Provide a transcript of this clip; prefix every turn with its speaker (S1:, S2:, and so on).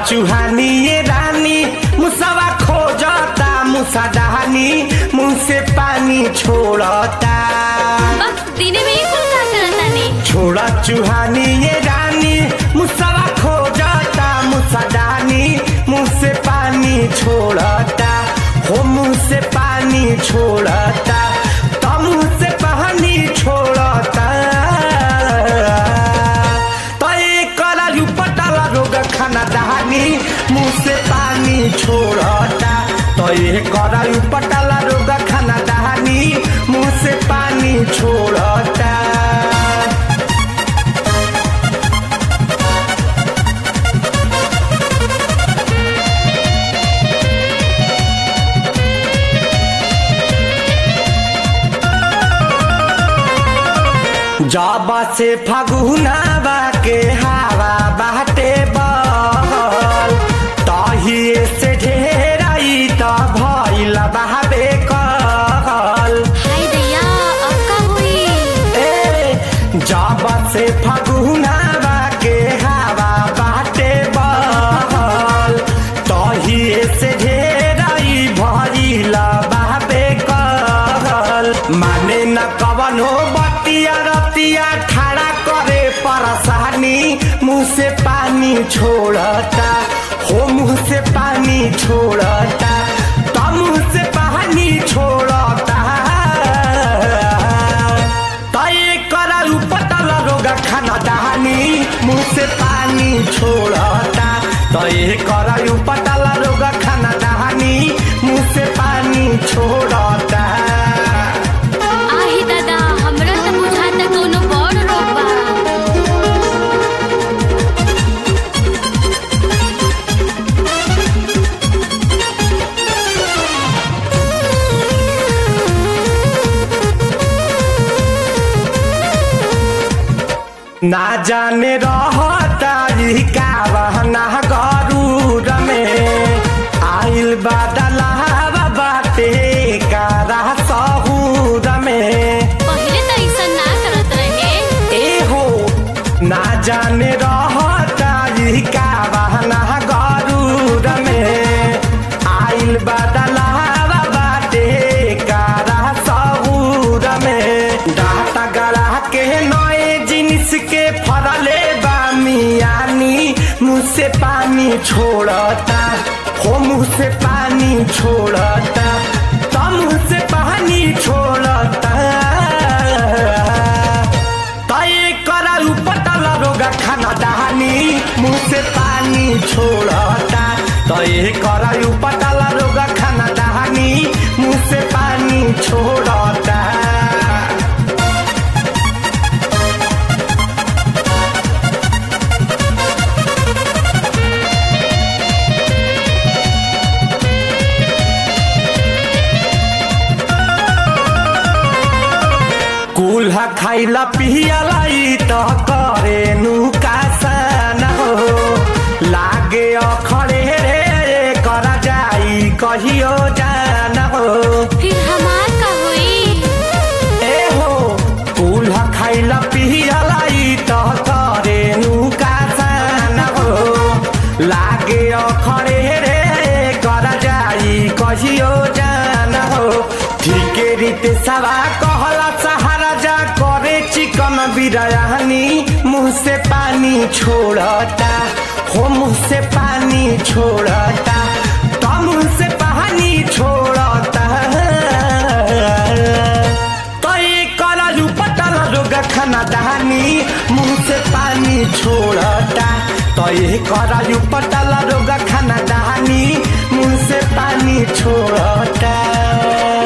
S1: चुहानी ये रानी मुसवा खोजता मुसा डहानी मुंह से पानी छोड़ता
S2: बस दिने में कुल का करतानी
S1: छोड़ा चुहानी ये रानी मुसवा खोजता मुसा डहानी मुंह से पानी छोड़ता हो मुंह से पानी छोड़ता तो मुंह से पानी छोड़ता तो एक करालू पटाला रोग खाना दहानी मुंह से पानी छोड़ता तो ये करालू पटाला रोग खाना दहानी मुंह से पानी छोड़ता जाबा से फगुनावा के हवा बाटे बहल तहिए से ढेराई त भइल बहाबे कहल
S2: हाय दैया अब का हुई
S1: ए जाबा से फगुनावा के हवा बाटे बहल तहिए से ढेराई भइल बहाबे कहल माने न कवनो बतिया रतिया ठाड़ा करे परसानी मुंह से पानी छोड़ता हो मुंह से पानी छोड़ता तो मुंह से पानी छोड़ता तय करालू पतला रोगा खाना दहानी मुंह से पानी छोड़ता तय करालू पतला रोगा खाना दहानी मुंह से पानी छोड़ता
S2: आही दादा हमरा त बुझाता कोनो बड़ रोग बा
S1: ना जाने रहता ई का बहना गरूर में आइल बादलावा बाटे कारा सहूर में
S2: पहिले त ऐसा ना करत रहे
S1: ए हो ना जाने रहता ई का बहना गरूर में आइल बादलावा बाटे कारा सहूर में डाटा गला के नए जिनिस के फरले बा मियानी मुँह से पानी छोड़ता हो मुँह से पानी छोड़ता तो मुँह से पानी छोड़ता तय करालू पटला रोगा खाना दहानी मुंह से पानी छोड़ता तय करालू पटला रोगा खाना दहानी मुंह से पानी छोड़ता कुल्हा खाइला पियला ई त करे नुकासन हो लागे अखड़े रे करा जाई कहियो जान हो
S2: फिर हमार का हुई
S1: ए हो कुल्हा खाइला पियला ई त करे नुकासन हो लागे अखड़े रे करा जाई कहियो जान हो ठीके रीते सवा कहला सहारा जा करे चिकन बिरयानी मुंह से पानी छोड़ता हो मुंह से पानी छोड़ता तो मुंह से पानी छोड़ता तो ये कलालू पतला रोगा खाना दहानी मुंह से पानी छोड़ता तो ये करालू पतला रोगा खाना दहानी मुंह से पानी छोड़ता